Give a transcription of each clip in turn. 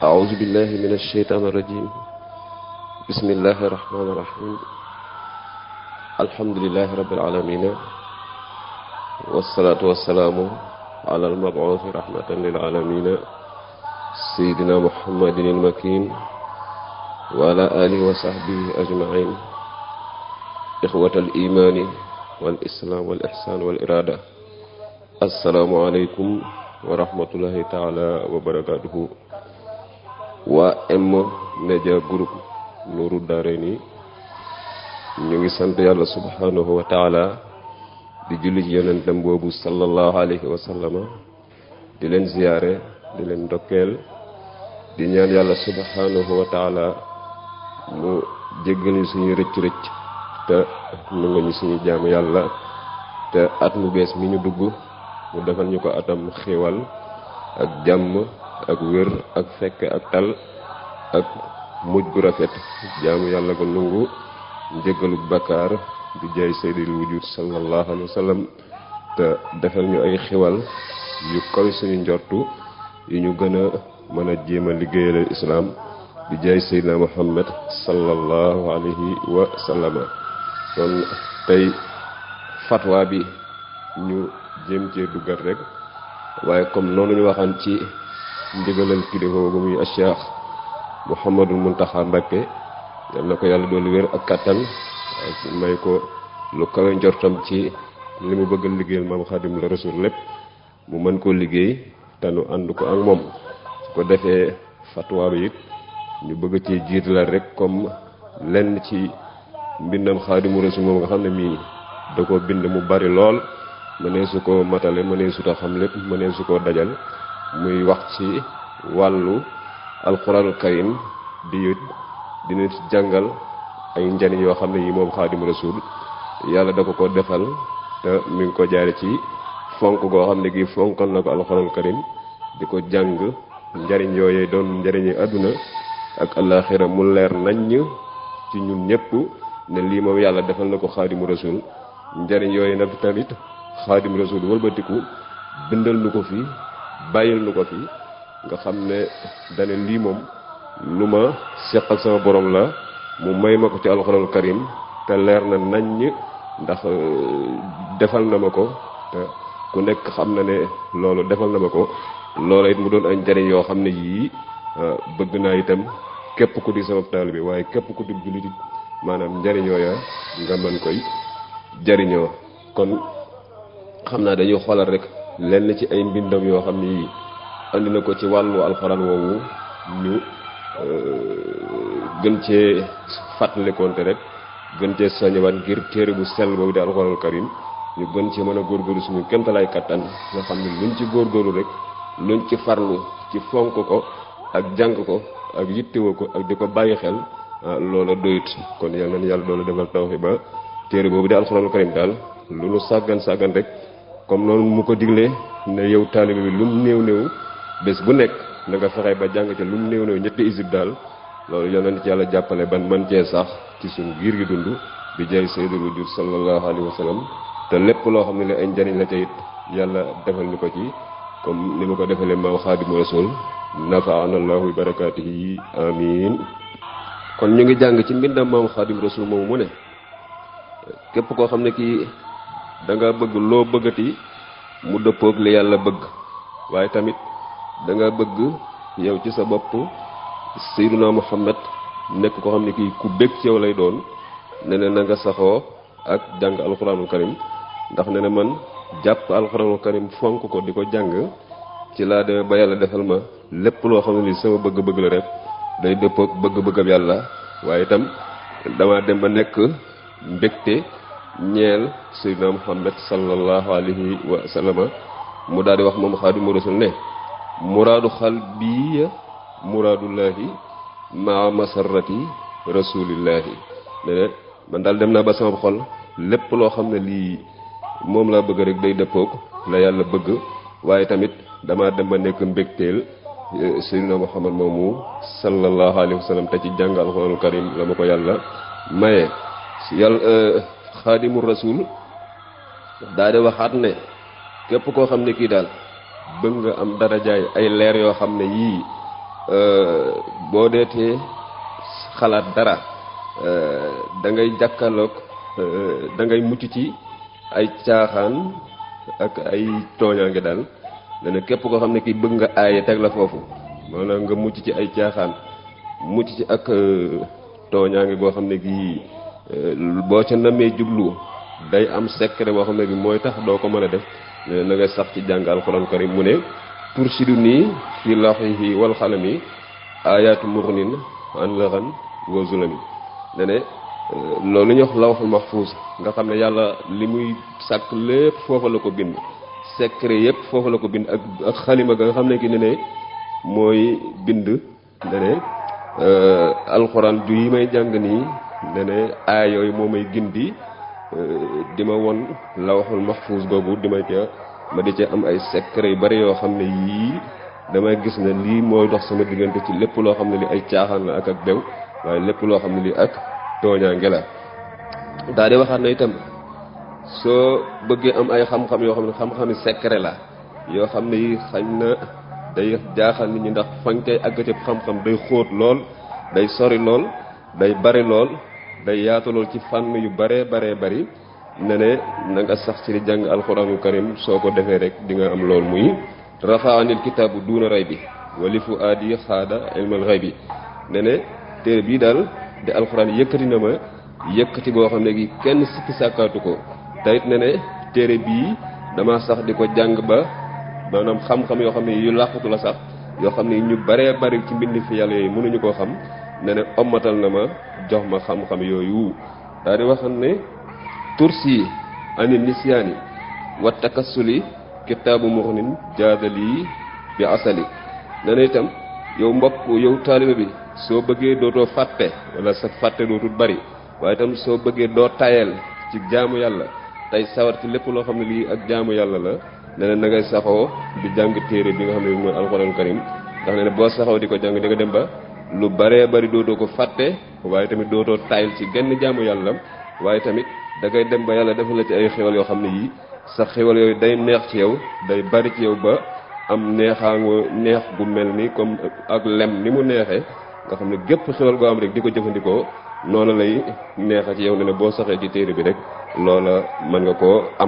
أعوذ بالله من الشيطان الرجيم بسم الله الرحمن الرحيم الحمد لله رب العالمين والصلاة والسلام على المبعوث رحمة للعالمين سيدنا محمد المكين وعلى آله وصحبه أجمعين إخوة الإيمان والإسلام والإحسان والإرادة السلام عليكم wa rahmatullahi taala wa barakatuhu waa M Media Group Nourou Darayni ñu ngi sant yàlla subhanahu wa taala di julli ci yonentam boobu sallallahu alayhi wa sallama di leen ziyaare di leen ndokkeel di ñaan yàlla subhanahu wa taala mu jéggal ñu suñu rëcc rëcc te nangu ñu suñu jaamu yàlla te at mu bees mi ñu dugg mu defal ñu ko atam xéwal ak jàmm ak wér ak fekk ak tal ak mujj gu rafet jaamu yàlla ko nungu njëgalu bakkaar di jaay sayyidil wujud sallallahu alayhi wa sallam te defal ñu ay xéwal yu kaw suñu njortu yu ñu gën a mën a jéem a liggéeyal islaam di jaay sayyidina muhammad sallallahu alayhi wa sallama kon tey fatwa bi ñu jéem cee duggat rek waaye comme noonu ñu waxaan ci ndigalal kilifa boobu muy Cheikh Mouhamadul Muntaxa Mbakke yal na ko yàlla doolu wér ak kattan ak may ko lu kawe njortam ci li mu bëgg liggéeyal maam Xaadim la Rasul lépp mu mën koo liggéey te nu ànd ko ak moom su ko defee fatwa bi it ñu bëgg ci jiitalal rek comme lenn ci mbindam Xaadimu Rasul moom nga xam ne mii da ko bind mu bari lool mënee su ko matale mënee su ta xam lépp mënee su ko dajal muy wax ci wàllu alxuraanul karim di dina jàngal ay njariñ yoo xam ne yi moom xaadimu rasul yàlla da ko ko defal te mi ngi ko jaare ci fonk goo xam ne gi fonkal na ko alxuraanul karim di ko jàng njariñ yooyee doon njariñi àdduna ak alaxira mu leer naññ ci ñun ñëpp ne lii moom yàlla defal na ko xaadimu rasul njariñ yooyu nag tamit xaadim rasul wëlbatiku bindal nu ko fi bàyyil nu ko fi nga xam ne dane lii moom lu ma seq ak sama borom la mu may ma ko ci alxuraanul karim te leer na naññ ndax defal na ma ko te ku nekk xam na ne loolu defal na ma ko loola it mu doon ay njariñ yoo xam ne yii bëgg naa itam képp ku di sama taalibe waaye képp ku di jullit maanaam njariñ yooya nga mën koy jariñoo kon xam naa dañuy xoolal rek lenn ci ay mbindam yoo xam ni andi na ko ci wàllu alxuraan woowu ñu gën cee fàttalikoonte rek gën cee soññewaat ngir téere bu sell boobu di alxuraanul karim ñu gën ci mën a góorgóorlu suñu kéemtalaay kattan nga xam ne luñ ci góorgóorlu rek luñ ci farlu ci fonk ko ak jàng ko ak yittewoo ko ak di ko bàyyi xel loola doyut kon yal na yàlla doolu defal tawxi ba téere boobu di alxuraanul karim daal lu nu sàggan sàggan rek comme noonu mu ko diglee ne yow taalibe bi lu mu néew néew bés bu nekk na nga fexe ba jàng ca lu mu néew néew ñetti isib daal loolu yal na ci yàlla jàppale ban man cee sax ci suñ giir gi dund bi jaay sayyidul wujud sallallahu alayhi wa sallam te lépp loo xam ne li ay njariñ la ca it yàlla defal ni ko ci comme ni ma ko defalee maam xaadimu rasul nafaana allahu bi barakaatihi amin kon ñu ngi jàng ci mbindam maam xaadimu rasul moomu mu ne képp koo xam ne kii da nga bëgg loo bëggati mu dëppoog li yàlla bëgg waaye tamit da nga bëgg yow ci sa bopp sayyiduna muhammad nekk koo xam ne kii ku bëgg ci yow lay doon ne ne na nga saxoo ak jàng alxuraanul karim ndax ne ne man jàpp alxuraanul karim fonk ko di ko jàng ci laa demee ba yàlla defal ma lépp loo xam ne li sama bëgg-bëgg la rek day dëppoog bëgg-bëggam yàlla waaye itam dama dem ba nekk mbégte ñeel sayyidina muhammad sallallahu alayhi wa sallama mu daal di wax moom xaadimu rasul ne muraadu xal bii muraadullahi maa masarrati rasulillahi ne ne man daal dem naa ba sama xol lépp loo xam ne lii moom laa bëgg rek day dëppoog la yàlla bëgg waaye tamit dama dem ba nekk mbégteel sayyidina muhammad moomu sallallahu alayhi wa sallam te ci jàng alxuraanul karim la ma ko yàlla maye yàlla xaadimu rasul daa di waxaat ne képp koo xam ne kii daal bëgg nga am darajaay ay leer yoo xam ne yii boo deetee xalaat dara da ngay jàkkaarloog da ngay mucc ci ay caaxaan ak ay tooñaange daal dana képp koo xam ne kii bëgg nga aaye teg la foofu maanaam nga mucc ci ay caaxaan mucc ci ak tooñaange goo xam ne gii boo ca namee jublu day am secret boo xam ne bi mooy tax doo ko mën a def ne na nga sax ci jàng alxuraan karim mu ne tursidu nii fi laxihi wal xalami ayaatu murnin an laxan wa zulami ne ne loolu ñu wax lawxul mahfuus nga xam ne yàlla li muy sàkk lépp foofa la ko bind secret yépp foofa la ko bind ak ak xalima ga nga xam ne ki ne ne mooy bind ne ne alxuraan ju yi may jàng nii ne ne aay yooyu moo may gindi di ma won lawxul mahfuus googu di ma ca ma di ca am ay secret yu bari yoo xam ne yii damay gis ne lii mooy dox sama diggante ci lépp loo xam ne li ay caaxaan la ak ak bew waaye lépp loo xam ne li ak tooñaange la daa di waxaat na itam soo bëggee am ay xam-xam yoo xam ne xam-xami secret la yoo xam ne yi xañ na day jaaxal nit ñi ndax fañ koy àgg ci xam-xam day xóot lool day sori lool day bari lool day yaatu lool ci fànn yu baree baree bari ne ne na nga sax ci di jàng alxuraanu karim soo ko defee rek di nga am lool muy rafaanil kitaabu duuna ray bi wali fu aadi xaada ilmal ray bi ne ne téere bii daal di alxuraan yëkkati na ma yëkkati boo xam ne gi kenn sikki sàkkaatu ko tayit ne ne téere bii dama sax di ko jàng ba maanaam xam-xam yoo xam ne yu làqatu la sax yoo xam ne ñu baree bari ci mbind fi yàlla yooyu mënuñu koo xam ne ne ommatal na ma jox ma xam-xam yooyu daal di waxam ne tursi ani nisyaani wa takassuli kitaabu muxnin jaadali bi asali ne ne itam yow mbokk yow taaliba bi soo bëggee dootoo fàtte wala sa fàtte dootul bari waaye itam soo bëggee doo tayel ci jaamu yàlla tey sawar ci lépp loo xam ne lii ak jaamu yàlla la ne na ngay saxoo di jàng téere bi nga xam ne bi mooy alxuraan karim ndax ne ne boo saxoo di ko jàng di nga dem ba lu baree bari dootoo ko fàtte waaye tamit dootoo tayel ci genn jaamu yàlla waaye tamit da ngay dem ba yàlla defal la ci ay xéwal yoo xam ne yii sa xéwal yooyu day neex ci yow day bari ci yow ba am neexaango neex gu mel ni comme ak lem ni mu neexee nga xam ne gépp xéwal goo am rek di ko jëfandikoo noonu lay neexa ci yow ne ne boo saxee ci téere bi rek loola mën nga koo am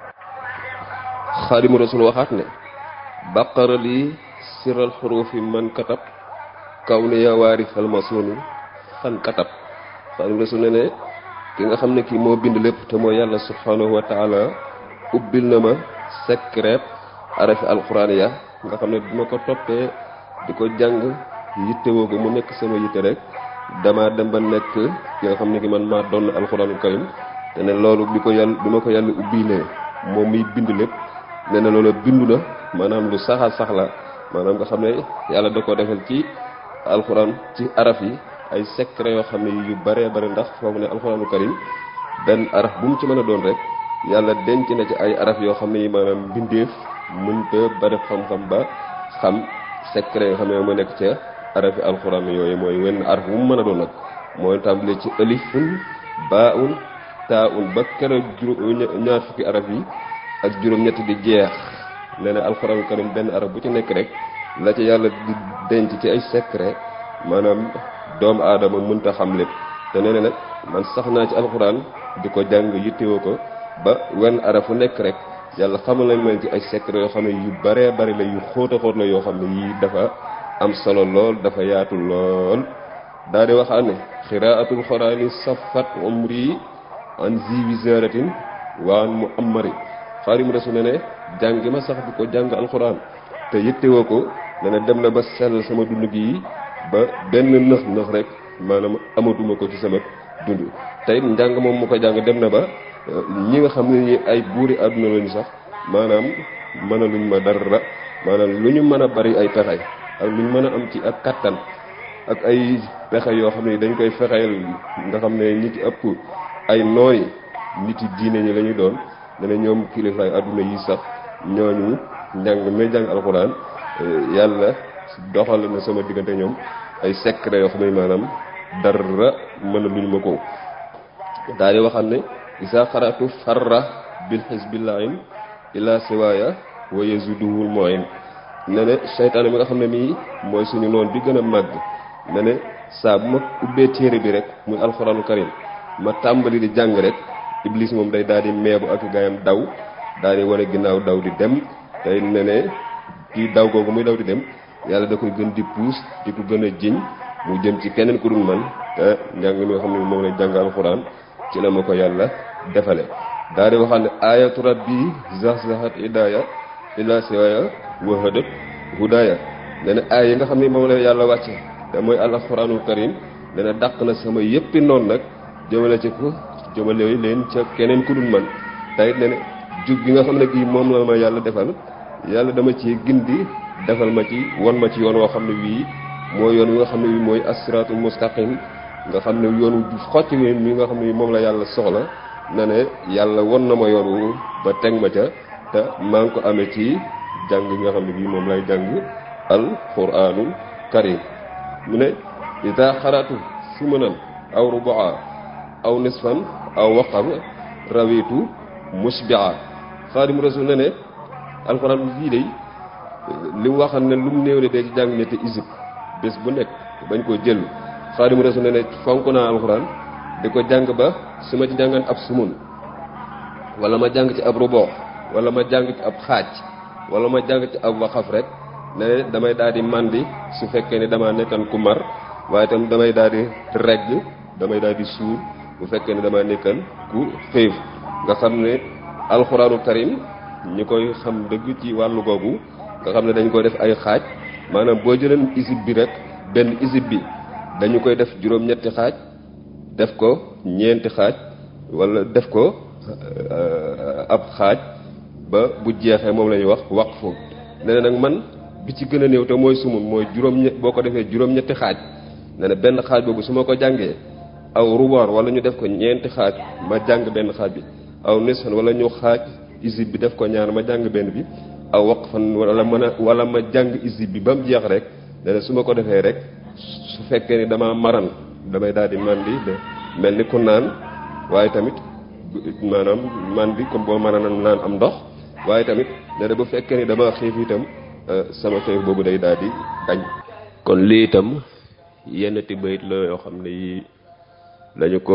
xaadimu rasul waxaat ne baqara lii siral xurufi man katab kaw ne yaa waari xalmasunu xan katab xaadimu rasul ne ne ki nga xam ne kii moo bind lépp te mooy yàlla subhanahu wa taala ubbil na ma secret arafi alxuraan ya nga xam ne bi ma ko toppee di ko jàng yittewoo ko mu nekk sama yitte rek dama dem ba nekk ki nga xam ne ki man maa doon alxuraanu karim te ne loolu bi ko yàlla bi ma ko yàlla ubbilee moom miy bind lépp ne na loolu bindu na maanaam lu saxa sax la maanaam nga xam ne yàlla da ko defal ci alxuraan ci araf yi ay secret yoo xam ne yu baree bari ndax foofu ne alxuraanu karim benn araf bu mu ci mën a doon rek yàlla denc na ci ay araf yoo xam ne yi maanaam mbindeef mënta bari xam-xam ba xam secret yoo xam ne moo nekk ca arafi alxuraan yooyu mooy wenn araf bu mu mën a doon nag mooy tàmbalee ci alifun baaun taaun ba keroog juróom ñaar fukki araf yi ak juróom-ñett di jeex nee na alxuraan karim benn araf bu ci nekk rek la ci yàlla di denc ci ay secret maanaam doomu aadama mënta xam lépp te nee na nag man sax naa ci alxuraan di ko jàng yittewoo ko ba wenn araf fu nekk rek yàlla xamal lañ leen ci ay secret yoo xam ne yu baree bari la yu xóota xóot la yoo xam ne yii dafa am solo lool dafa yaatu lool daa di waxaat ne xiraatul xuraani safat umri an zi wisaratin waan mu amari xaarim rasul ne ne jàng ma sax di ko jàng alxuraan te yittewoo ko ne ne dem na ba sell sama dund gi ba benn nëx nëx rek maanaam amatuma ko ci sama dund tey njàng moom mu ko jàng dem na ba ñi nga xam ne ñi ay buuri àdduna lañu sax maanaam mën a luñ ma dara maanaam lu ñu mën a bari ay pexey ak lu ñu mën a am ci ak kattan ak ay pexe yoo xam ne dañ koy fexeel nga xam ne ñi ci ëpp ay nooy nit yi diine ñi la ñu doon ne ne ñoom kilifaay àdduna yi sax ñooñu njàng may jàng alxuraan yàlla doxal na sama diggante ñoom ay secret yoo xam ne maanaam dara mën a luñ ma ko daal di waxam ne isa xaratu farra bil xisbillahin ila siwaaya wa yazuduhul moin ne ne seytaane mi nga xam ne mii mooy suñu noon bi gën a màgg ne ne saa bu ma ubbee téere bi rek muy alxuraanu karim ma tàmbali di jàng rek iblis moom day daal di meebu ak gaayam daw daal di wane ginnaaw daw di dem tey ne ne kii daw googu muy daw di dem yàlla da koy gën di puus di ko gën a jiñ mu jëm ci keneen ku dul man te njàng mi nga xam ne moom lay jàng alxuraan ci la ma ko yàlla defale daal di waxal ne ayatu rabbi zahzahat idaya ila siwaya wahadat hudaya ne ne aay yi nga xam ne moom la yàlla wàcce te mooy alxuraanul karim ne ne dàq na sama yëppi noonu nag jëmale ci ko jëmale leen ca keneen ku dul man tayit ne ne jug gi nga xam ne kii moom la ma yàlla defal yàlla dama ci gindi defal ma ci won ma ci yoon woo xam ne wii mooy yoon wi nga xam ne wii mooy asiratul mustaqim nga xam ne yoon wu xocc wi mi nga xam ne moom la yàlla soxla na ne yàlla won na ma yoon wu ba teg ma ca te maa ngi ko amee ci jàng yi nga xam ne bii moom lay jàng al quraanul karim mu ne ida xaratu sumanan aw rubaa aw nisfan aw waqab rawitu musbia xaadimu rasul ne ne alxuraan bii day li mu waxal ne lu mu néew de dee ci jàng ñetti isib bés bu nekk bañ koo jël xaadimu rasul ne ne fonk naa alxuraan di ko jàng ba su ma ci jàngan ab sumun wala ma jàng ci ab ruboo wala ma jàng ci ab xaaj wala ma jàng ci ab waxaf rek ne damay daal di màndi su fekkee ne damaa nekkan ku mar waaye itam damay daal di regg damay daal di suur bu fekkee ne damaa nekkan ku xiif nga xam ne alxuraanu karim ñi koy xam dëgg ci wàllu googu nga xam ne dañ koy def ay xaaj maanaam boo jëleen isib bi rek benn isib bi dañu koy def juróom-ñetti xaaj def ko ñeenti xaaj wala def ko ab xaaj ba bu jeexee moom la ñuy wax waqfu ne nag man bi ci gën a néew te mooy sumun mooy juróom-ñett boo ko defee juróom-ñetti xaaj ne na benn xaaj boobu su ma ko jàngee aw ruboor wala ñu def ko ñeenti xaaj ma jàng benn xaaj bi aw nisfan wala ñu xaaj isib bi def ko ñaar ma jàng benn bi aw waqfan wala mën a wala ma jàng isib bi ba mu jeex rek ne na su ma ko defee rek su fekkee ni dama maran damay daal di mandi de mel ni ku naan waaye tamit maanaam mandi comme boo mën a naan am ndox waaye tamit ne na bu fekkee ni dama xiif itam sama xiif boobu day daal di dañ kon lii itam yenn ti bayit la yoo xam ne yi dañu ko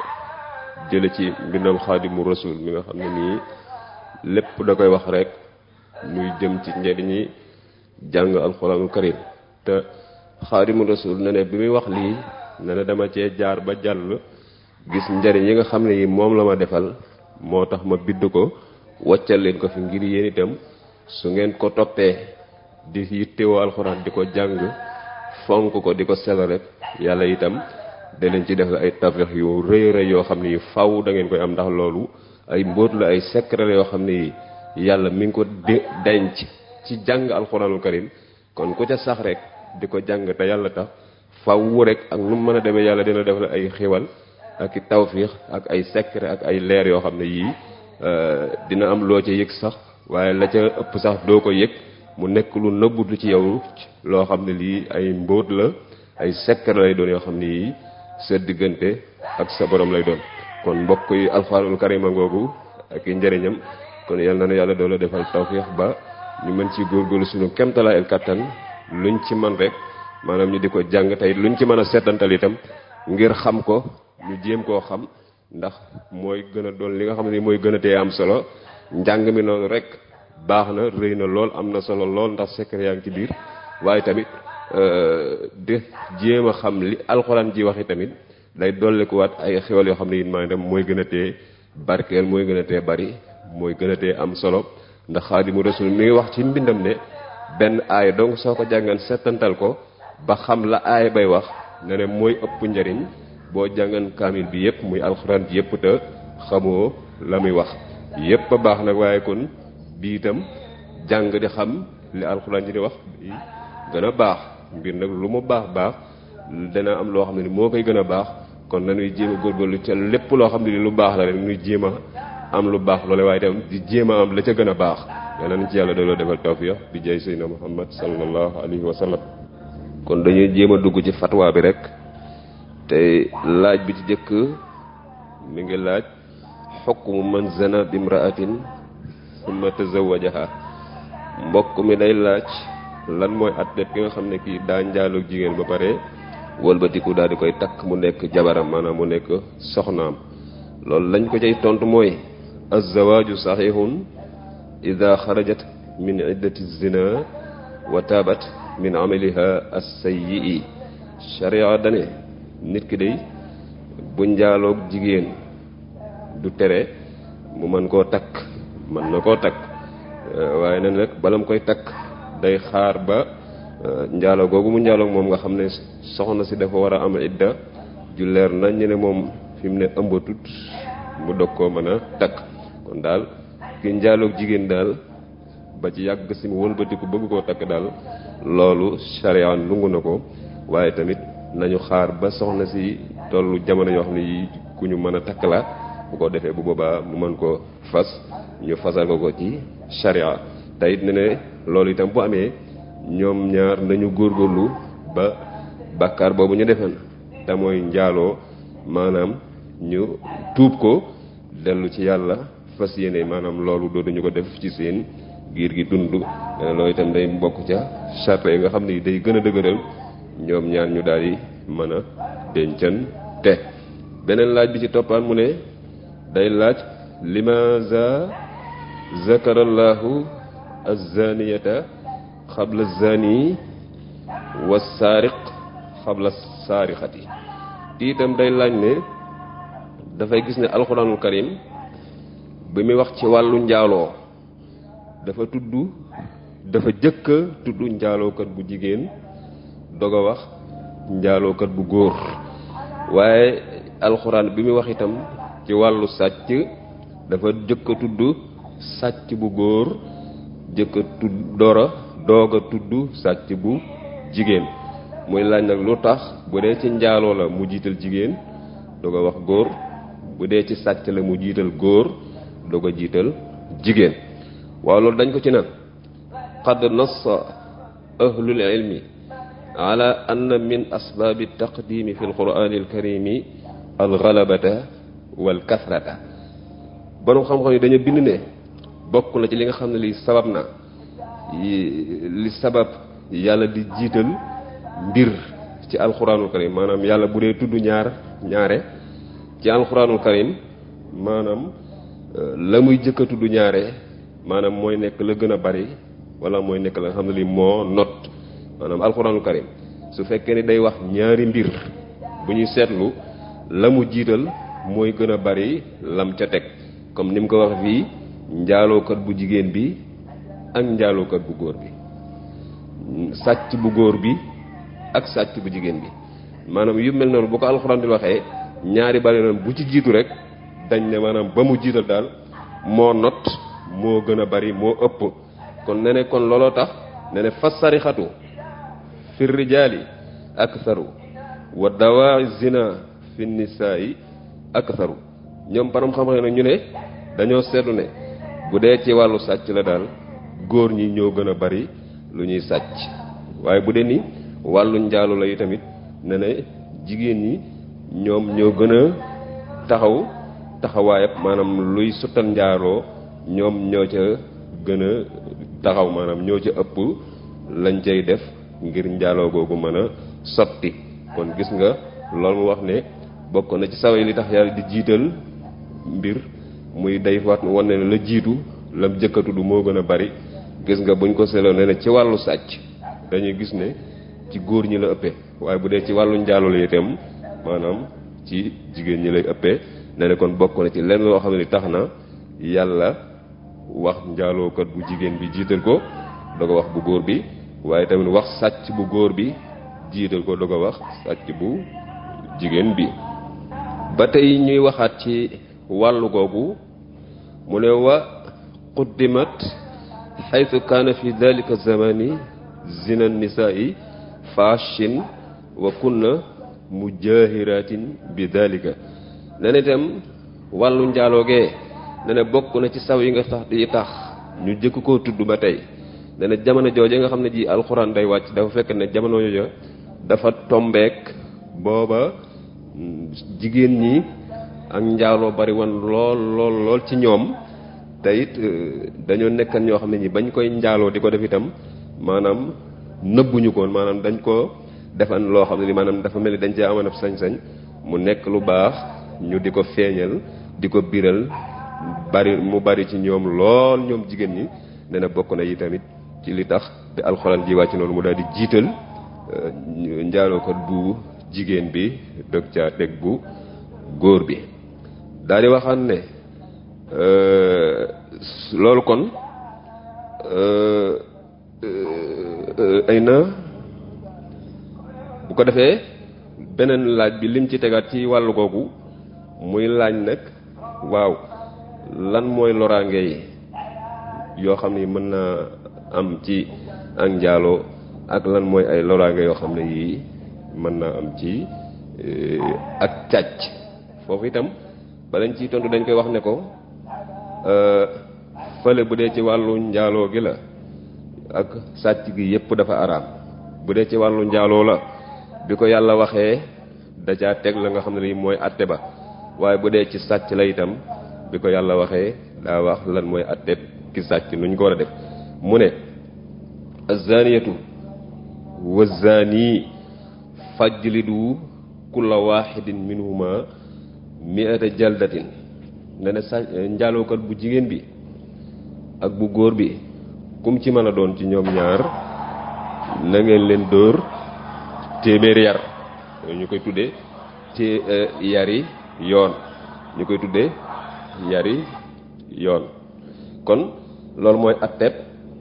jële ci mbindam xaadimu rasul mi nga xam ne nii lépp da koy wax rek muy jëm ci njëriñi jàng alxuraanul karim te xaadimu rasul ne ne bi muy wax lii ne ne dama cee jaar ba jàll gis njëriñ yi nga xam ne yi moom la ma defal moo tax ma bidd ko waccal leen ko fi ngir yéen itam su ngeen ko toppee di yittewoo alxuraan di ko jàng fonk ko di ko sel rek yàlla itam da leen ci def ay tawfeex yu rëy rëy yoo xam ne yi faw da ngeen koy am ndax loolu ay mbóot la ay secret la yoo xam ne yi yàlla mi ngi ko denc ci jàng alxuraanul karim kon ku ca sax rek di ko jàng te yàlla tax faw rek ak nu mu mën a demee yàlla dina def la ay xiwal ak i tawfeex ak ay secret ak ay leer yoo xam ne yii dina am loo ca yëg sax waaye la ca ëpp sax doo ko yëg mu nekk lu nëbbutu ci yow loo xam ne lii ay mbóot la ay secret lay doon yoo xam ne yii sa diggante ak sa borom lay doon kon mbokk yi alxuraanul karima ngoogu ak i njëriñam kon yal na ne yàlla doo la defal tawfiix ba ñu mën ci góorgóorlu suñu kemtalaay el kattan luñ ci man rek maanaam ñu di ko jàng tey luñ ci mën a seetantal itam ngir xam ko ñu jéem koo xam ndax mooy gën a doon li nga xam ne mooy gën a tee am solo njàng mi noonu rek baax na rëy na lool am na solo lool ndax secret yaa ngi ci biir waaye tamit di jéem a xam li alxuraan ji waxi tamit day dollikuwaat ay xewal yoo xam ne it maanaam mooy gën a tee barkeel mooy gën a tee bari mooy gën a tee am solo ndax xaadimu rasul mi ngi wax ci mbindam ne benn aaya donc soo ko jàngan settantal ko ba xam la aaya bay wax ne ne mooy ëpp njariñ boo jàngan kaamil bi yépp muy alxuraan ji yépp te xamoo la muy wax yépp a baax nag waaye kon bii itam jàng di xam li alxuraan ji di wax gën a baax mbir nag lu mu baax baax dana am loo xam ne ni moo koy gën a baax kon nañuy jéem a góorgóorlu ca lépp loo xam ne ni lu baax la rek nuy jéem a am lu baax loole waaye itam di jéem a am la ca gën a baax yal nañ ci yàlla dooloo defal tawfiq bi jay sayyidina muhammad sallallahu alayhi wa sallam kon dañuy jéem a dugg ci fatwa bi rek te laaj bi ci jëkk mi ngi laaj xukmu man zana bimraatin summa tazawajaha mbokk mi day laaj lan mooy attet ki nga xam ne kii daa njaaloog jigéen ba pare wëlbatiku daal di koy takk mu nekk jabaram maanaam mu nekk soxnaam loolu lañ ko cay tontu mooy azzawaaju saxiixun ida xarajat min iddati zina wa taabat min amaliha as-sayyi sharia dane nit ki day bu njaaloog jigéen du tere mu mën koo takk mën na koo takk waaye nag nag bala mu koy takk day xaar ba njaalo googu mu njaaloog moom nga xam ne soxna si dafa war a am idda ju leer nañ ñu ne moom fi mu ne ëmbatut mu dog koo mën a takk kon daal ki njaaloog jigéen daal ba ci yàgg si mu wëlbatiku bëgg koo takk daal loolu sharia lungu na ko waaye tamit nañu xaar ba soxna si tollu jamono yoo xam ne yi ku ñu mën a takk la bu ko defee bu boobaa mu mën koo fas ñu fasal ko ko ci sharia te it ne ne loolu itam bu amee ñoom ñaar nañu góorgóorlu ba bàkkaar boobu ñu defen te mooy njaaloo maanaam ñu tuub ko dellu ci yàlla fas yéene maanaam loolu dootuñu ko def ci seen giir gi dund loolu itam day bokk ca charte yi nga xam ne day gën a dëgëral ñoom ñaar ñu daal di mën a dencan te beneen laaj bi ci toppaan mu ne day laaj limaza zakarallahu azaniyata xabla zani wa saariq xabla saarixati ti itam day laaj ne dafay gis ne alxuraanul karim bi muy wax ci wàllu njaaloo dafa tudd dafa jëkk a tudd njaalookat bu jigéen dog a wax njaalookat bu góor waaye alxuraan bi muy wax itam ci wàllu sàcc dafa jëkk a tudd sàcc bu góor jëkk a tudd dora doog a tudd sàcc bu jigéen muy laaj nag lu tax bu dee ci njaaloo la mu jiital jigéen doog a wax góor bu dee ci sàcc la mu jiital góor doog a jiital jigéen waaw loolu dañ ko ci nag qad nassa ahlul ilmi ala anna min asbaabi taqdimi fi alqurani alkarimi alxalabata wal kasrata borom xam-xam yi dañu bind ne bokk na ci li nga xam ne li sabab na li sabab yàlla di jiital mbir ci alquranul karim maanaam yàlla bu dee tudd ñaar ñaare ci alquranul karim maanaam la muy jëkk a tudd ñaare maanaam mooy nekk la gën a bari wala mooy nekk la nga xam ne li moo not maanaam alxuraanul karim su fekkee ni day wax ñaari mbir bu ñuy seetlu la mu jiital mooy gën a bari lam ca teg comme ni mu ko wax fii njaalookat bu jigéen bi ak njaalookat bu góor bi sàcc bu góor bi ak sàcc bu jigéen bi maanaam yu mel noonu bu ko alxuraan di waxee ñaari bari noonu bu ci jiitu rek dañ ne maanaam ba mu jiital daal moo not moo gën a bari moo ëpp kon ne ne kon looloo tax ne ne fas sarixatu fi rijaali aktharu wa dawaa zina fi nisaa'i aktharu ñoom param xam-xam nag ñu ne dañoo seetlu ne bu dee ci wàllu sàcc la daal góor ñi ñoo gën a bari lu ñuy sàcc waaye bu dee ni wàllu njaalu la yi tamit ne ne jigéen ñi ñoom ñoo gën a taxaw taxawaayab maanaam luy suttal njaaloo ñoom ñoo ca gën a taxaw maanaam ñoo ca ëpp lañ cay def ngir njaaloo googu mën a sotti kon gis nga loolu mu wax ne bokk na ci saway li tax yàlla di jiital mbir muy day wat wane ne la jiitu lam jëkkatu du moo gën a bari gis nga buñ ko seetloo ne ne ci wàllu sàcc dañuy gis ne ci góor ñi la ëppee waaye bu dee ci wàllu njaaloo la itam maanaam ci jigéen ñi lay ëppee ne ne kon bokk na ci lenn loo xam ne tax na yàlla wax njaalookat bu jigéen bi jiital ko doog a wax bu góor bi waaye tamit wax sàcc bu góor bi jiital ko doog a wax sàcc bu jigéen bi ba tey ñuy waxaat ci wàllu googu mu ne wa quddimat xaytu kaana fi dalika zamani zina nisaa'i fashin wa kunna mujahiratin bi dalika ne ne itam wàllu njaaloogee ne ne bokk na ci saw yi nga tax di tax ñu jëkk koo tudd ba tey ne ne jamono jooje nga xam ne ji alxuraan day wàcc dafa fekk ne jamono jooja dafa tombeek booba jigéen ñi ak njaaloo bari woon lool lool lool ci ñoom te it dañoo nekkan ñoo xam ne ñi bañ koy njaaloo di ko def itam maanaam nëbbuñu koon maanaam dañ ko defan loo xam ne ni maanaam dafa mel ni dañ cee amoon ab sañ-sañ mu nekk lu baax ñu di ko feeñal di ko biral bari mu bari ci ñoom lool ñoom jigéen ñi nee na bokk na yi tamit ci li tax te alxuraan ji wàcc noonu mu daal di jiital njaalookat bu jigéen bi dog caa teg bu góor bi daal di waxaan ne loolu kon ay na bu ko defee beneen laaj bi lim ci tegaat ci wàllu googu muy laaj nag waaw lan mooy loraange yi yoo xam ni mën naa am ci ak njaaloo ak lan mooy ay loraange yoo xam ne yii mën naa am ci ak càcc foofu itam balañ ciy tontu dañ koy wax ne ko fële bu dee ci wàllu njaaloo gi la ak sàcc gi yépp dafa araam bu dee ci wàllu njaaloo la bi ko yàlla waxee da caa teg la nga xam ne lii mooy atte ba waaye bu dee ci sàcc la itam bi ko yàlla waxee daa wax lan mooy atte ki sàcc nu ñu ko war a def mu ne azaniyatu wa zani fajlidu kulla waxidin minhuma mi'ata jaldatin ne ne sa njaalookat bu jigéen bi ak bu góor bi kum ci mën a doon ci ñoom ñaar na ngeen leen dóor téeméeri yar ñu koy tuddee ci yari yoon ñu koy tuddee yari yoon kon loolu mooy atteb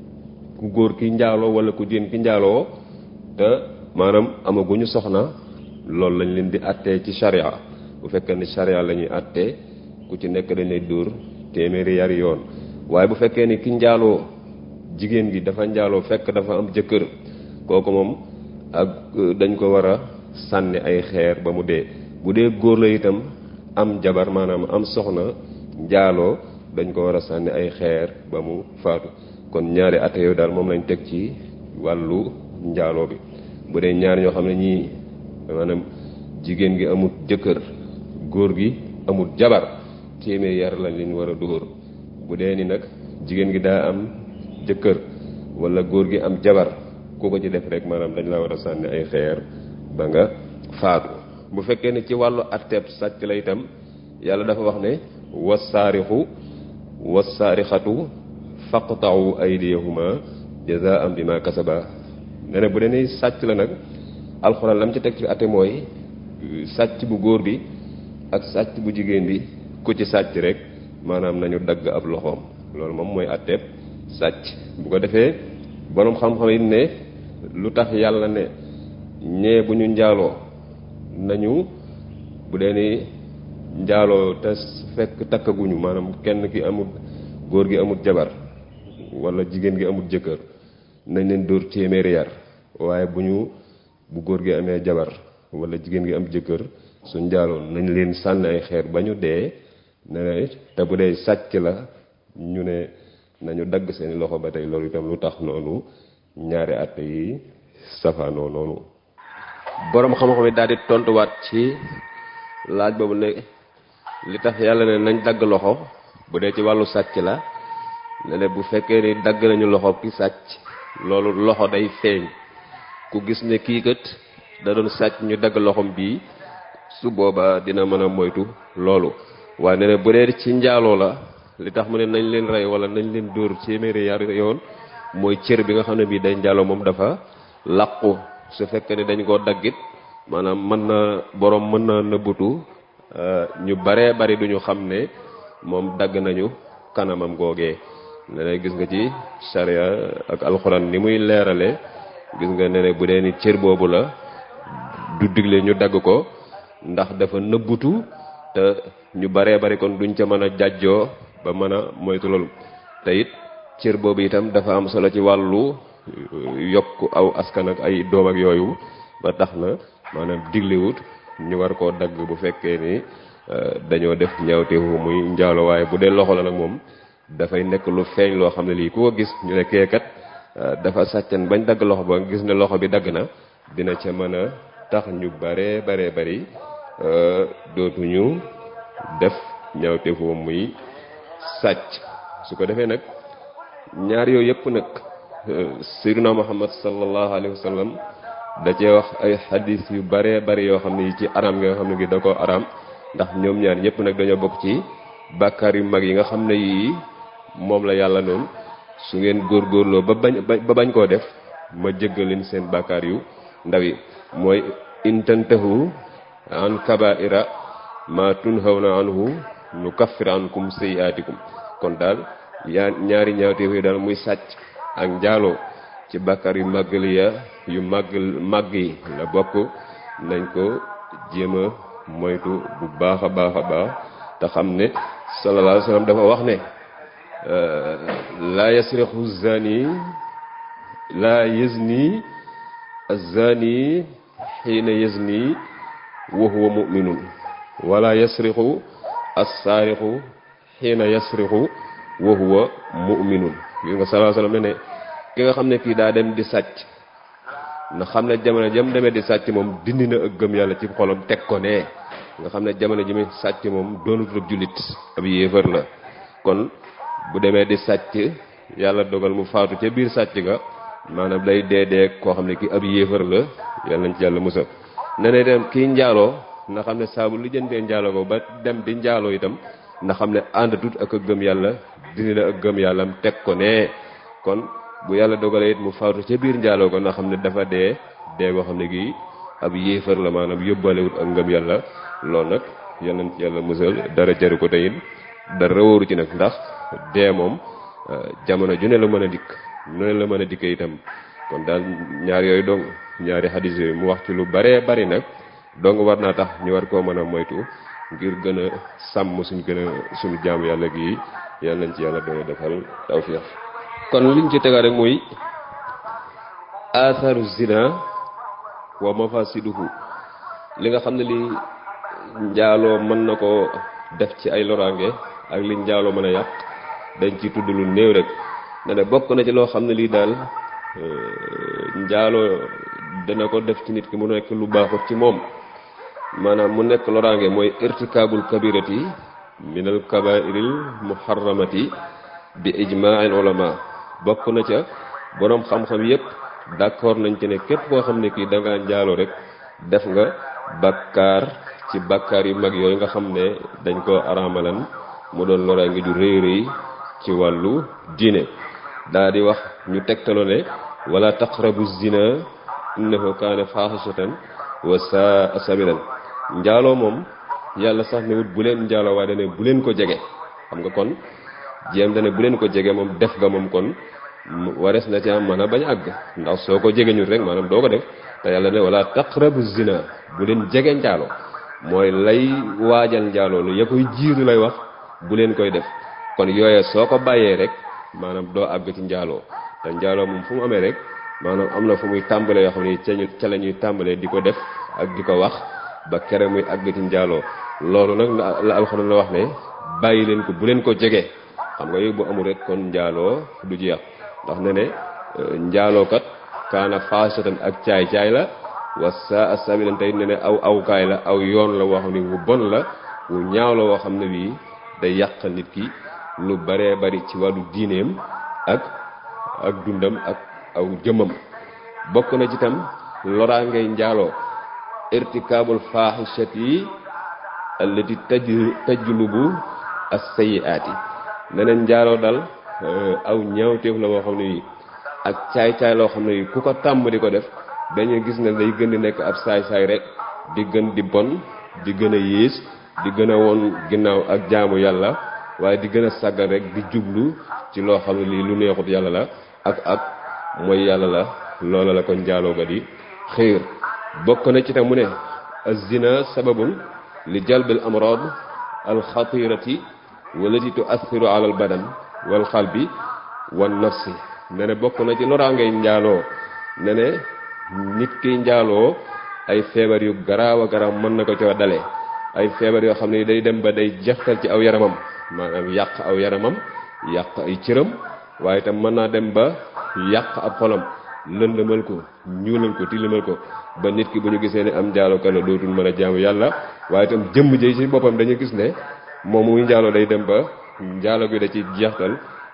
ku góor ki njaaloo wala ku jigéen ki njaaloo te maanaam amaguñu soxna loolu lañ leen di attee ci charia bu fekkee ni charia la ñuy attee ku ci nekk dañ lay dóor téeméeri yari yoon waaye bu fekkee ni ki njaaloo jigéen gi dafa njaaloo fekk dafa am jëkkër kooku moom ak dañ ko war a sànni ay xeer ba mu dee bu dee góor la itam am jabar maanaam am soxna njaaloo dañ ko war a sànni ay xeer ba mu faatu kon ñaari atte yooyu daal moom lañ teg ci wàllu njaaloo bi bu dee ñaari ñoo xam ne ñii maanaam jigéen gi amut jëkkër góor gi amut jabar téeméer yar lañ leen war a dóor bu dee ni nag jigéen gi daa am jëkkër wala góor gi am jabar ku ko ci def rek maanaam dañ la war a sànni ay xeer ba nga faatu bu fekkee ne ci wàllu atteeb sàcc la itam yàlla dafa wax ne wasaarixu wasaarixatu faqta'u aydiyahuma jazaa'an bima kasaba ne ne bu dee ni sàcc la nag alxuraan lam ci teg ci atte mooy sàcc bu góor bi ak sàcc bu jigéen bi ku ci sàcc rek maanaam nañu dagg ab loxoom loolu moom mooy atteeb sàcc bu ko defee boroom xam-xam yi ne lu tax yàlla ne ñee bu ñu njaaloo nañu bu dee ni njaaloo te fekk takkaguñu maanaam kenn ki amul góor gi amul jabar wala jigéen gi amul jëkkër nañ leen dóor téeméeri yar waaye bu ñu bu góor gi amee jabar wala jigéen gi am jëkkër su njaaloo nañ leen sànni ay xeer ba ñu dee ne te bu dee sàcc la ñu ne nañu dagg seeni loxo ba tey loolu itam lu tax noonu ñaari àtte yi safaanoo noonu boroom xam-xam yi daal di tontuwaat ci laaj boobu ne li tax yàlla ne nañ dagg loxo bu dee ci wàllu sàcc la ne ne bu fekkee ni dagg nañu loxo ki sàcc loolu loxo day feeñ ku gis ne kii kat da doon sàcc ñu dagg loxom bii su boobaa dina mën a moytu loolu waaye ne ne bu dee ci njaaloo la li tax mu ne nañ leen rey wala nañ leen dóor téeméeri yar yoon mooy cër bi nga xam ne bii day njaaloo moom dafa làqu su fekkee ne dañ koo daggit maanaam mën na boroom mën na nëbbutu ñu baree bari duñu xam ne moom dagg nañu kanamam googee ne ne gis nga ci sharia ak alxuraan ni muy leerale gis nga ne ne bu dee ni cër boobu la du digle ñu dagg ko ndax dafa nëbbutu te ñu baree bari kon duñ ca mën a jàjjoo ba mën a moytu loolu te it cër boobu itam dafa am solo ci wàllu yokk aw askan ak ay doom ak yooyu ba tax na maanaam diglewut ñu war koo dagg bu fekkee ni dañoo def ñaawteefu muy njaalo waaye bu dee loxo la nag moom dafay nekk lu feeñ loo xam ne lii ku ko gis ñu ne keekat dafa sàccan bañ dagg loxo ba gis ne loxo bi dagg na dina ca mën a tax ñu bare bare bari dootuñu def ñaawteefu muy sàcc su ko defee nag ñaar yooyu yëpp nag sayyiduna muhammad sallallahu alayhi wa sallam da cee wax ay xadis yu bare bari yoo xam ne yi ci aram nga xam ne gi da ko aram ndax ñoom ñaar ñëpp nag dañoo bokk ci bàkkaar yu mag yi nga xam ne yii moom la yàlla noonu su ngeen góorgóorloo ba bañ ba bañ koo def ma jéggal leen seen bàkkaar yu ndaw yi mooy intantahu an kabaira ma tunhawna anhu nu kaffir ankum sayyiatikum kon daal yaa ñaari ñaawteef yi daal muy sàcc ak njaaloo ci bàkkaar yu màggali ya yu màgg màgg yi la bokk nañ ko jéem a moytu bu baax a baax a baax te xam ne sallallahu alayhi wa sallam dafa wax ne laa yasrixu zani laa yazni azani xiina yazni wa huwa muminun wala yasrixu assaarixu xiina yasrixu wa huwa muminun gis nga sallallahu alayhi wa sallam ne ne ki nga xam ne kii daa dem di sàcc na xam ne jamono jam demee di sàcc moom dindi na ak gëm yàlla ci xolam teg ko ne nga xam ne jamono ji muy sàcc moom doonut ab jullit ab yéefar la kon bu demee di sàcc yàlla dogal mu faatu ca biir sàcc ga maanaam day dee dee koo xam ne kii ab yéefar la yàlla nañ ci yàlla musal ne ne dem kii njaaloo na xam ne saabu lu jëndee njaaloo ko ba dem di njaaloo itam na xam ne àndatut ak a gëm yàlla dindi na ak gëm yàllam teg ko ne kon bu yàlla dogalee it mu faatu ca biir njaaloo ko na xam ne dafa dee dee boo xam ne gii ab yéefar la maanaam yóbbalewut ak ngëm yàlla loolu nag yal nañ ci yàlla musal dara jaru ko teyit dara wóoru ci nag ndax dee moom jamono ju ne la mën a dikk nu ne la mën a dikk itam kon daal ñaar yooyu dong ñaari xadis yooyu mu wax ci lu baree bari nag dong war naa tax ñu war koo mën a moytu ngir gën a sàmm suñ gën a suñu jaamu yàlla gi yal nañ ci yàlla doole defal tawfiq kon liñ ci tegaat rek muy atharu zina wa mafasiduhu li nga xam ne li njaaloo mën na ko def ci ay loraange ak li njaaloo mën a yàq dañ ci tudd lu néew rek ne ne bokk na ci loo xam ne lii daal njaaloo dana ko def ci nit ki mu nekk lu baaxut ci moom maanaam mu nekk loraange mooy irtikaabul kabirati minal kabairil muharramati bi ijmaa'il ulama bokk na ca boroom xam-xam yépp d'accord nañ ci ne képp koo xam ne kii da ngaa njaaloo rek def nga bakkaar ci bakkaar yu mag yooyu nga xam ne dañ ko araamalan mu doon loraange ju rëy rëy ci wàllu diine daa di wax ñu tegtaloo ne wala taqrabu zina innahu kaana faaxisatan wa saa sabilan njaaloo moom yàlla sax ne wut bu leen njaaloo waaye dane bu leen ko jege xam nga kon jéem dane bu leen ko jege moom def nga moom kon warees na ci am mën a bañ àgg ndax soo ko jege ñu rek maanaam doo ko def te yàlla ne wala taqrabu zina bu leen jege njaaloo mooy lay waajal njaaloo lu ya koy jiitu lay wax bu leen koy def kon yooye soo ko bàyyee rek maanaam doo àgg ci njaaloo te njaaloo moom fu mu amee rek maanaam am na fu muy tàmbalee yoo xam ne ca ca la ñuy tàmbalee di ko def ak di ko wax ba kere muy àgg ci njaaloo loolu nag la alxuraan la wax ne bàyyi leen ko bu leen ko jege xam nga yooyu bu amul rek kon njaaloo du jeex ndax ne ne njaalookat kaana faasatan ak caay-caay la wa saa sabilan tey ne ne aw awkaay la aw yoon la woo xam ne wu bon la wu ñaaw la woo xam ne bii day yàq nit ki lu baree bari ci wàllu diineem ak ak dundam ak aw jëmmam bokk na ci tam loraangay njaaloo irtikaabul faaxishati allati taj tajlubu as-sayyi'aati neneen njaaloo dal aw ñaawteef la woo xam ne yi ak caay-caay loo xam ne yi ku ko tàmm di ko def dañuy gis ne day gën di nekk ab saay-saay rek di gën di bon di gën a yées di gën a woon ginnaaw ak jaamu yàlla waaye di gën a sàggal rek di jublu ci loo xam ne lii lu neexut yàlla la ak ak mooy yàlla la loola la ko njaaloo ga di xiir bokk na ci tam mu ne az-zina sababun li jalbil amrad alxatirati walati tuassiru ala al badan wal qalbi wan nafsi ne ne bokk na ci loraangay njaaloo ne ne nit ki njaaloo ay feebar yu garaaw a garaaw mën na ko coo dale ay feebar yoo xam ne day dem ba day jeextal ci aw yaramam maanaam yàq aw yaramam yàq ay cëram waaye itam mën naa dem ba yàq ab xolam lëndëmal ko ñuulal ko tilimal ko ba nit ki bu ñu gisee ne am njaalookat la dootul mën a jaamu yàlla waaye itam jëmm ji ci boppam dañu gis ne moom muy njaaloo day dem ba njaalo gi da ci jeextal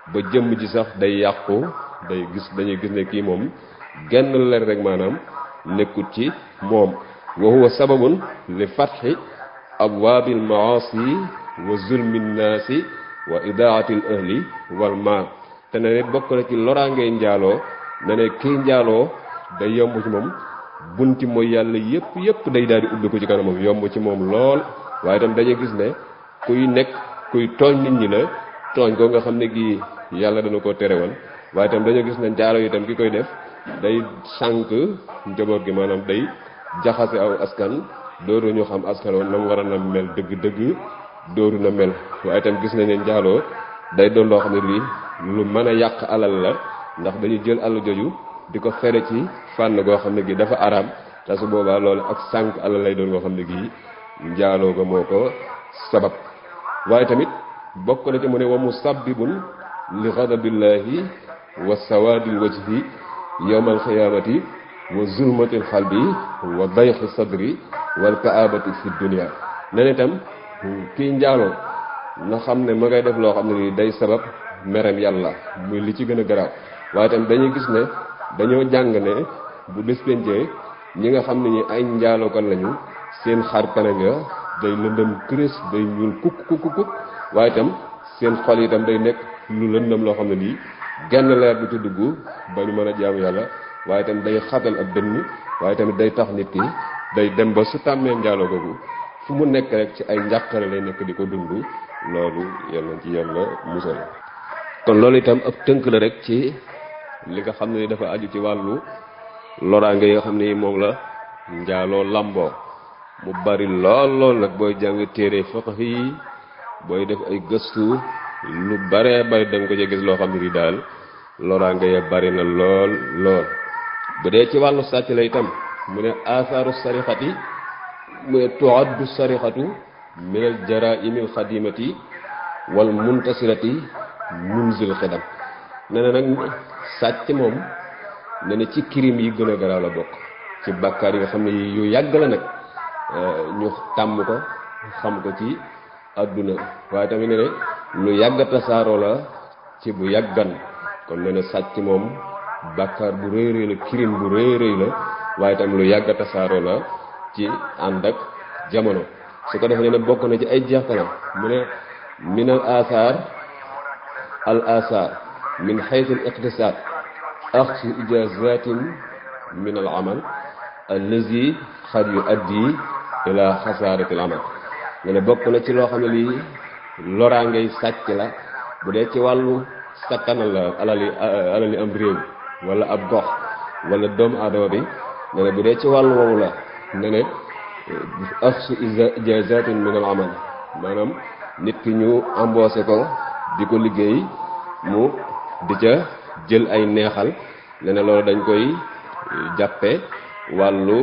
ba jëmm ji sax day yàqu day gis dañuy gis ne kii moom genn leer rek maanaam nekkut ci moom wa huwa sababun li fatxi abwaabil maasi wa zulmi nnaasi wa idaatil ahli wal maal te ne bokk na ci loraangee njaaloo ne ne kii njaaloo day yomb ci moom bunti mooy yàlla yépp yépp day daal di ubbi ko ci kanamam yomb ci moom lool waaye itam dañuy gis ne kuy nekk kuy tooñ nit ñi la tooñ ko nga xam ne gii yàlla dana ko terewal waaye itam dañoo gis ne njaalo yi itam ki koy def day sànq njaboot gi maanaam day jaxase aw askan dooru ñu xam askan woon na mu war a na mel dëgg-dëgg dooru na mel waaye itam gis nañ ne njaaloo day doon loo xam ne lii lu mën a yàq alal la ndax dañuy jël alal joju di ko fere ci fànn goo xam ne gi dafa araam te su boobaa loolu ak sànq alal lay doon goo xam ne gii njaaloo ga moo ko sabab waaye tamit bokk na ci mu ne wa musabbibun li ghadabillahi wa sawadil wajhi yawmal xiyaamati wa zulmatil xalbi wa dayxi sadri wal kaabati fi dunia nen itam kii njaaloo na xam ne ma ngay def loo xam ne nii day sabab merem yàlla muy li ci gën a garaaw waaye itam dañuy gis ne dañoo jàng ne bu bés pencee ñi nga xam ne ñi ay njaalookat lañu seen xar kanam ya day lëndëm kërés day ñuul kukk kukk kukk waaye itam seen xol itam day nekk lu lëndëm loo xam ne lii genn leer du ci dugg ba ñu mën a jaamu yàlla waaye itam day xatal ak dënn waaye tamit day tax nit ki day dem ba su tàmmee njaaloo googu fu mu nekk rek ci ay njàqare lay nekk di ko dund loolu yal nañ ci yàlla musal kon loolu itam ab tënk la rek ci li nga xam ne dafa aju ci wàllu loraange yi nga xam ne moom la njaaloo lamboo mu bari lool lool nag booy jàng téere fiqh yi booy def ay gëstu lu baree bari da nga ko ci gis loo xam ne di daal loraange ya bari na lool lool bu dee ci wàllu sàcc la itam mu ne athaaru sarixati mu ne tuaddu sarixatu min al jaraimi al xadimati wal muntasirati munzil xidam ne na nag sàcc moom ne na ci crime yi gën a garaaw la bokk ci bàkkaar yi nga xam ne yu yàgg la nag ñu tàmm ko xam ko ci àdduna waaye tamit ne ne lu yàgg tasaaroo la ci bu yàggan kon ne na sàcc moom bàkkaar bu rëy rëy la crime bu rëy rëy la waaye tam lu yàgg tasaaroo la ci ànd ak jamono su ko defee ne bokk na ci ay jeextalam mu ne min al athar al athar min xaytu al iqtisad axsu ijazatin min al amal allazi xad yu addi ila xasaarati al amal nga ne bokk na ci loo xam ne lii loraangay sàcc la bu dee ci wàllu sakkanal la alali alali am réew wala ab gox wala doomu aadama bi ne ne bu dee ci wàllu woowu la ne ne axsu ijazatin min al amal maanaam nit ki ñu embauché ko di ko liggéey mu di ca jël ay neexal ne ne loolu dañ koy jàppe wàllu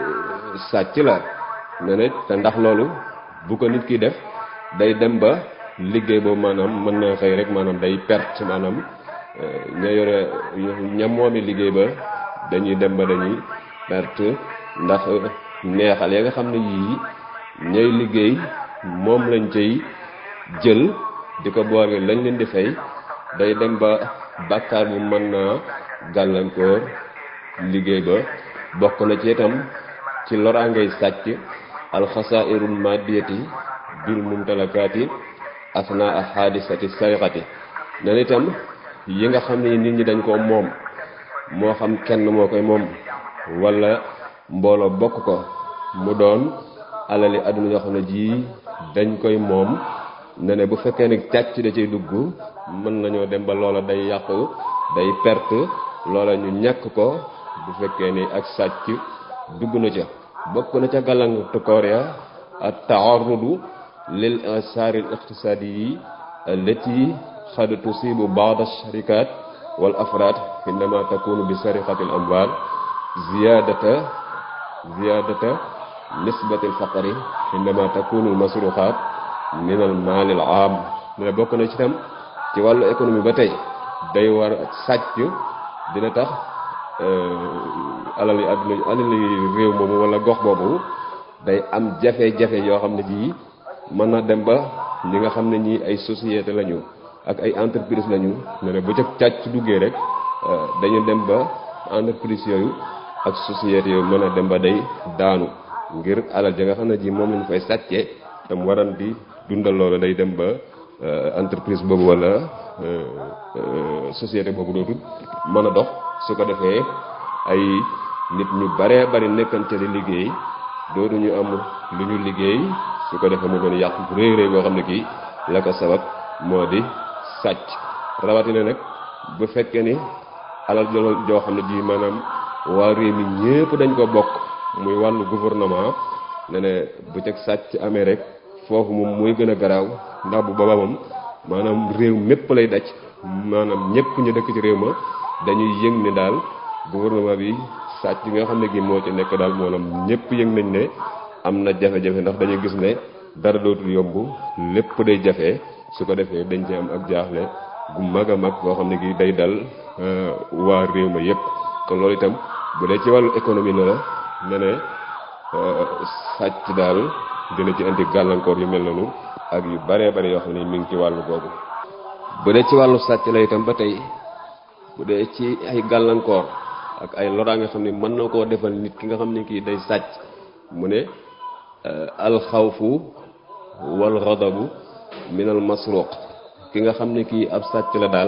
sàcc la ne ne te ndax loolu bu ko nit ki def day dem ba liggéey boobu maanaam mën na xëy rek maanaam day perte maanaam ña yore ña moomi liggéey ba dañuy dem ba dañuy perte ndax neexal ya nga xam ne yii ñay liggéey moom lañ cay jël di ko boole lañ leen di fay day dem ba bàkkaar bu mën naa gàllankoor liggéey ba bokk na ci itam ci loraangay sàcc alxasairul madiyati bil mumtalakaati asna a xaadisati sarixati nen itam yi nga xam ne nit ñi dañ koo moom moo xam kenn moo koy moom wala mbooloo bokk ko mu doon alali àdduna yoo xam ne ji dañ koy moom ne ne bu fekkee ne càcc da cay dugg mën nañoo dem ba loola day yàqu day perte loola ñu ñàkk ko bu fekkee ni ak sàcc dugg na ca bokk na ca gàllankoor ya at taarrudu lil asaari al iqtisaadi yi allati xad tusibu baad alsharikat wal afraad indama takunu bi sarixati al amwal ziyadata ziyadata nisbati al faqri indama takunu al masruxaat min al maal al aam ne bokk na ci tam ci wàllu économie ba tey day war sàcc dina tax alal yi àdduna alal yi réew moomu wala gox boobu day am jafe-jafe yoo xam ne ji mën na dem ba ñi nga xam ne ñi ay société lañu ak ay entreprise lañu ne ne bu ca càcc duggee rek dañu dem ba entreprise yooyu ak société yooyu mën a dem ba day daanu ngir alal ja nga xam ne ji moom lañu fay sàccee tam waran di dundal loolu day dem ba entreprise boobu wala société boobu dootul mën a dox su ko defee ay nit ñu baree bari nekkante di liggéey dootuñu am lu ñu liggéey su ko defee mu doon yàq bu réy réy boo xam ne kii la ko sabab moo di sàcc rawatina nag bu fekkee ni alal joo xam ne ji maanaam waa réew mi ñépp dañ ko bokk muy wàllu gouvernement ne ne bu teg sàcc amee rek foofu moom mooy gën a garaaw ndax bu boobaa moom maanaam réew mépp lay daj maanaam ñépp ñu dëkk ci réew ma dañuy yëg ne daal gouvernement bi sàcc yi nga xam ne gi moo ci nekk daal maanaam ñépp yëg nañ ne am na jafe-jafe ndax dañuy gis ne dara dootul yomb lépp day jafe su ko defee dañ ci am ak jaaxle gu mag a mag boo xam ne gi day dal waa réew ma yépp kon loolu itam bu dee ci wàllu économie ne la ne ne sàcc daal dina ci indi gàllankoor yu mel noonu ak yu baree bari yoo xam ne mi ngi ci wàllu googu bu dee ci wàllu sàcc la itam ba tey bu dee ci ay gàllankoor ak ay loraa nga xam ne mën na koo defal nit ki nga xam ne kii day sàcc mu ne alxawfu wal ghadabu minal masruq ki nga xam ne kii ab sàcc la daal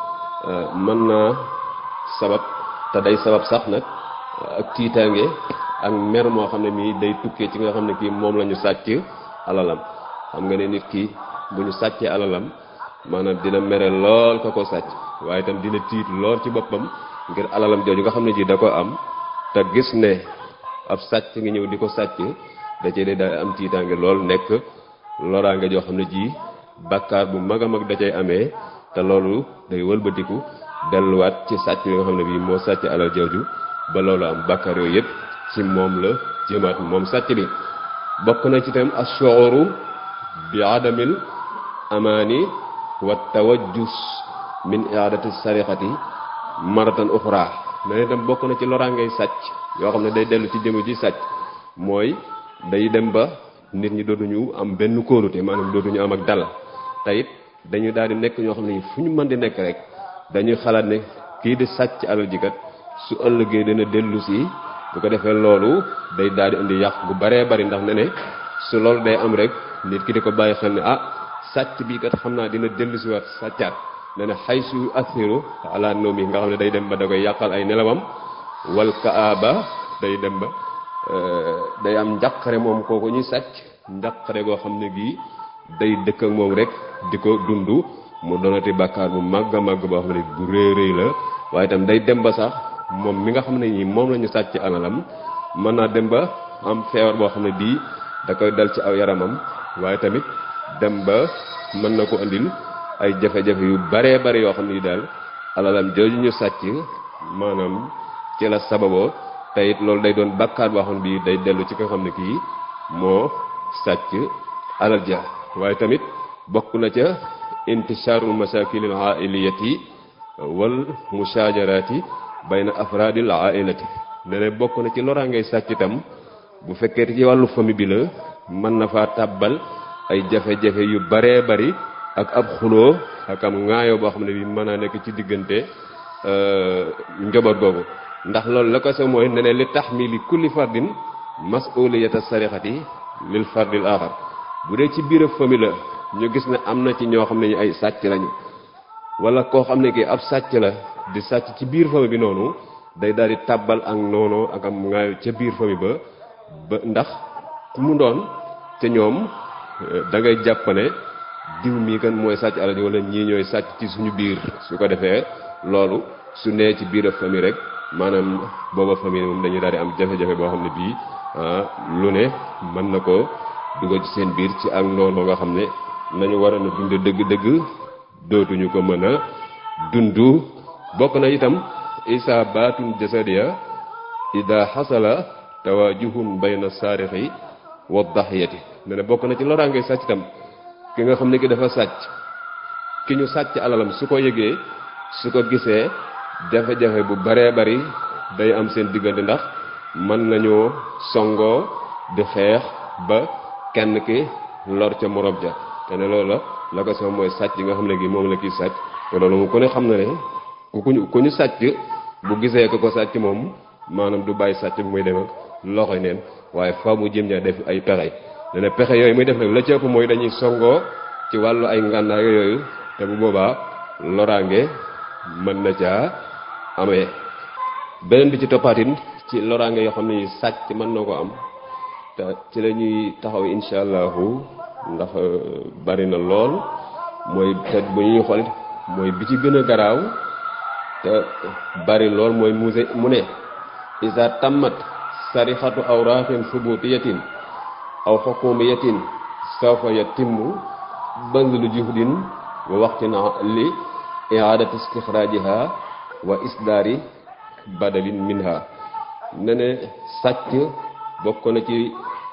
mën naa sabab te day sabab sax nag ak tiitaange ak mer moo xam ne mii day tukkee ci nga xam ne kii moom la ñu sàcc alalam xam nga ne nit ki bu ñu sàccee alalam maanaam dina mere lool ka ko sàcc waaye itam dina tiit lool ci boppam ngir alalam jooju nga xam ne ji da ko am te gis ne ab sàcc ngi ñëw di ko sàcc da cee day daal am tiitaange lool nekk loraange joo xam ne ji bakkaar bu mag a mag da cay amee te loolu day wëlbatiku delluwaat ci sàcc bi nga xam ne bii moo sàcc alal jooju ba loolu am bakkaar yooyu yëpp ci moom la jëmaat moom sàcc bi bokk na ci itam ashuuru bi adamil amaani wa tawajjus min iadati sariqati maratan uxra ne itam bokk na ci loraangay sàcc yoo xam ne day dellu ci jëmu ji sàcc mooy day dem ba nit ñi dootuñu am benn kóolute maanaam dootuñu am ak dal te it dañu daal di nekk ñoo xam ne fu ñu mën di nekk rek dañuy xalaat ne kii di sàcc alal ji kat su ëllëgee dina dellu si bu ko defee loolu day daal di indi yàq bu baree bari ndax ne ne su loolu day am rek nit ki di ko bàyyi xel ne ah sàcc bii kat xam naa dina dellu si waat sàccaat ne ne xay su athiru ala noomi nga xam ne day dem ba da koy yàqal ay nelawam wal kaaba day dem ba day am njàqare moom kooku ñuy sàcc njàqare goo xam ne gii day dëkk ak moom rek di ko dund mu doonati bàkkaar bu màgg a màgg boo xam ne bu rëy rëy la waaye itam day dem ba sax moom mi nga xam ne ñi moom la ñu sàcc alalam mën naa dem ba am feebar boo xam ne bii da koy dal ci aw yaramam waaye tamit dem ba mën na ko andil ay jafe-jafe yu baree bari yoo xam ne daal alalam jooju ñu sàcc maanaam ci la sababoo te it loolu day doon bàkkaar boo xam ne bii day dellu ci ko xam ne kii moo sàcc alal ja waaye tamit bokk na ca intishaarul masakil al ailiyati wal mushajarati bayna afradil ailati ne ne bokk na ci loraangay sàcc itam bu fekkee ci wàllu famille bi la mën na faa tàbbal ay jafe-jafe yu baree bari ak ab xuloo ak am ŋaayoo boo xam ne bi mën naa nekk ci diggante njaboot googu ndax loolu la ko sa mooy ne ne li taxmili kulli fardin mas'uliyata sarixati lil fardil axar bu dee ci biir famille la ñu gis ne am na ci ñoo xam ne ñu ay sàcc lañu wala koo xam ne kii ab sàcc la di sàcc ci biir famille bi noonu day daal di tàbbal ak noonu ak am ngaayo ca biir famille ba ba ndax ku mu doon te ñoom da ngay jàpp ne diw mii kan mooy sàcc alal wala ñii ñooy sàcc ci suñu biir su ko defee loolu su nee ci biir famille rek maanaam booba famille moom dañuy daal di am jafe-jafe boo xam ne bii lu ne mën na ko dugal ci seen biir ci ak noonu nga xam ne nañu war a na dund dëgg-dëgg dootuñu ko mën a dund bokk na itam isa baatun jasadiya ida xasala tawajuhun bayna saarixi wa daxiyati ne ne bokk na ci loraange sàcc itam ki nga xam ne ki dafa sàcc ki ñu sàcc alalam su ko yëgee su ko gisee jafe-jafe bu baree bari day am seen diggante ndax mën nañoo songoo di xeex ba kenn ki lor ca morom ja te ne loolu la la ko sama mooy sàcc nga xam ne gi moom la kii sàcc te loolu moom ku ne xam na ne ku ñu ku ñu sàcc bu gisee ko ko sàcc moom maanaam du bàyyi sàcc bu muy dem ak loxoy neen waaye fa mu jëm ja def ay pexe ne ne pexe yooyu muy def nag la ci ëpp mooy dañuy songoo ci wàllu ay ngànnaay yooyu te bu boobaa loraange mën na caa amee beneen bi ci toppaatin ci loraange yoo xam ne sàcc mën na ko am te ci la ñuy taxaw insha allahu ndax bari na lool mooy te bu ñuy xool mooy bi ci gën a garaaw te bari lool mooy muse mu ne isa tammat sarixatu awraaxin subutiyatin aw xukumiyatin sawfa yatimmu bazlu juhdin wa waxtin li iadati istixraajiha wa isdaari badalin minha ne ne sàcc bokk na ci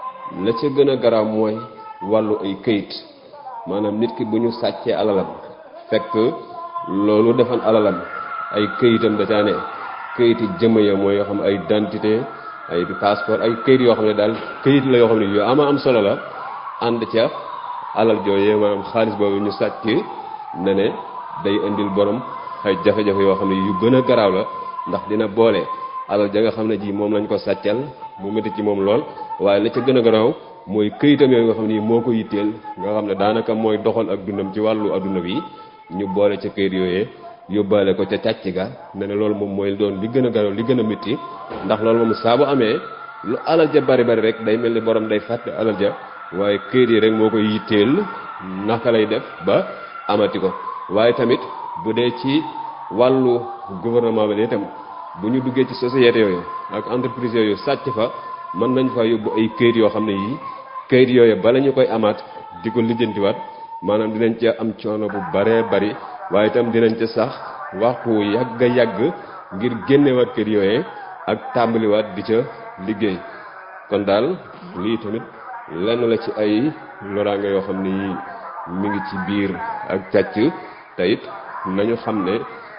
la ca gën a garaaw mooy wàllu ay këyit maanaam nit ki bu ñu sàccee alalam fekk loolu defan alalam ay këyitam da caa ne këyiti jëmm ya mooy yoo xam ay identité ay passeport ay këyit yoo xam ne daal këyit la yoo xam ne yu ama am solo la ànd ca alal jooyee maanaam xaalis boobu ñu sàcc ne ne day indil borom ay jafe-jafe yoo xam ne yu gën a garaaw la ndax dina boole alal ja nga xam ne ji moom lañ ko sàccal mu métti ci moom lool waaye la ca gën a garaaw mooy këyitam yooyu nga xam ne moo ko yitteel nga xam ne daanaka mooy doxal ak dundam ci wàllu adduna bi ñu boole ca këyit yooyee yóbbaale ko ca càcc ga ne ne loolu moom mooy doon li gën a garaaw li gën a métti ndax loolu moom saa bu amee lu alal ja bari bari rek day mel ni borom day fàtte alal ja waaye këyit yi rek moo koy yitteel naka lay def ba amati ko waaye tamit bu dee ci wàllu gouvernement bi itam bu ñu duggee ci société yooyu ak entreprise yooyu sàcc fa mën nañ fa yóbbu ay këyit yoo xam ne yii këyit yooyu bala ñu koy amaat di ko lijjantiwaat maanaam dinañ ca am coono bu baree bari waaye itam dinañ ca sax waxtu yàgg yàgg ngir génnewaat kër yooyee ak tàmbaliwaat di ca liggéey kon daal lii tamit lenn la ci ay loraange yoo xam ne yii mi ngi ci biir ak càcc te it nañu xam ne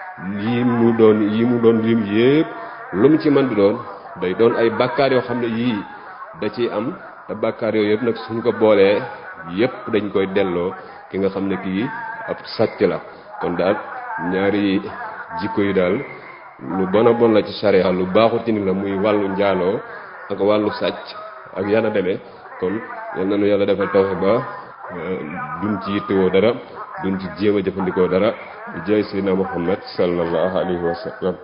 lii mu doon yi mu doon lim yépp lu mu ci mën di doon day doon ay bàkkaar yoo xam ne yii da ciy am te bàkkaar yooyu yëpp nag suñ ko boolee yépp dañ koy delloo ki nga xam ne kii ab sàcc la kon daal ñaari jikko yi daal lu bon a bon la ci charia lu baaxut ci ni la muy wàllu njaaloo ak wàllu sàcc ak yana demee kon yal na nu yàlla defal tawfe ba duñ ci yittewoo dara duñ ci jéem a jëfandikoo dara jay sayyidina Muhammad sallallahu alayhi wa sallam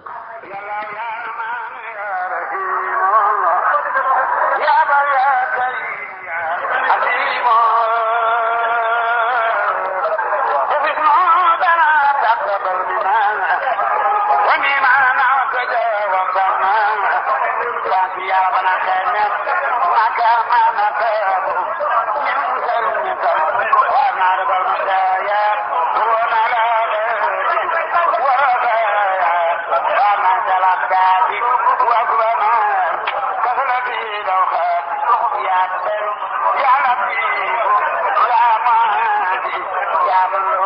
يا لطيف يا مهدي يا من